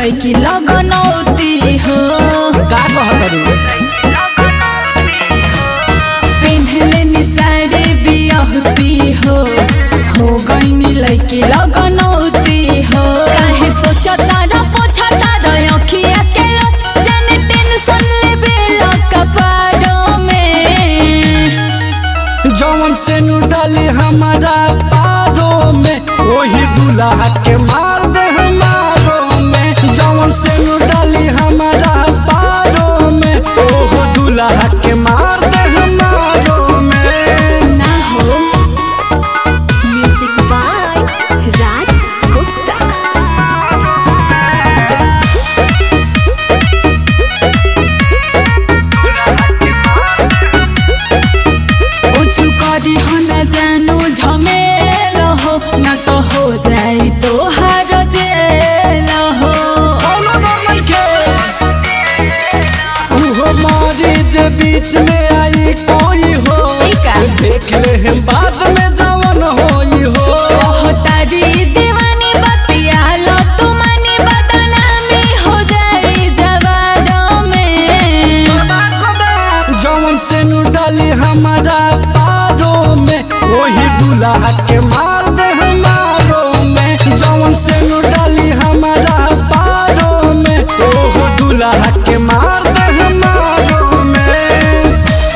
लैकी लगनौती हो का कहतरू पेन्हले नि साड़ी बियहती हो हो गईनी लैकी लगनौती हो काहे सोचता र पोछता र अखिया के जाने टेंशन लेबे ल कपाड़ों में जौन से नु डाली हमारा पारो में वही दुल्हा के मार दे हमारो में जौन से नु डाली हमारा पारो में ओहो दुल्हा के मार दे हमारो में ना हो Music by Raj Gupta. कुछ करी हो न जानो झमेल हो न तो हो जाई तो हार जेल हो कोनो डर नइखे उहो मारी जे बीच में आई कोई हो ई का? देख ले हम बाद में जवन होई हो कहतारी दीवानी बतिया लो तुमानी बदनामी हो जाई जवानों में जौन से नु डाली हमारा पारो में वही दुल्हा के मार दे हमारो में जौन से नु डाली हमारा पारो में ओहो दुल्हा के मार दे हमारो में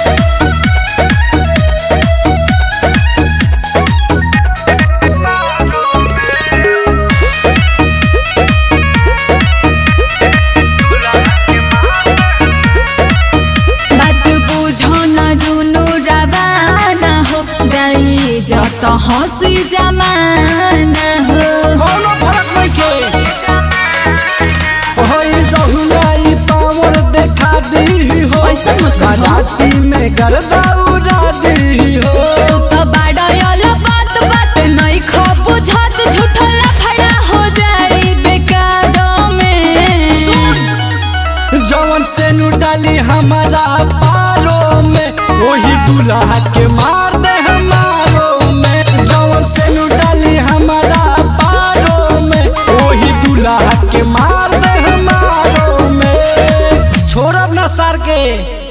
बात बुझो न रुनु रवाना हो जाई जत हंसी जमाना हो कोनो फर्क नइखे होई जहुलाई पावर देखा दी हो ऐसा मत कहो। राती में गर्दा उड़ा दी हो तू तो बाड़ायल बात बात नहीं खा बुझत झूठला खड़ा हो जाई बेकारों में जवन से नु डाली हमारा पारो में वही दुल्हा के मार दे हमारो में जवन से नु डाली हमारा पारो में वही दुल्हा के मार दे हमारो में छोड़ब ना सर के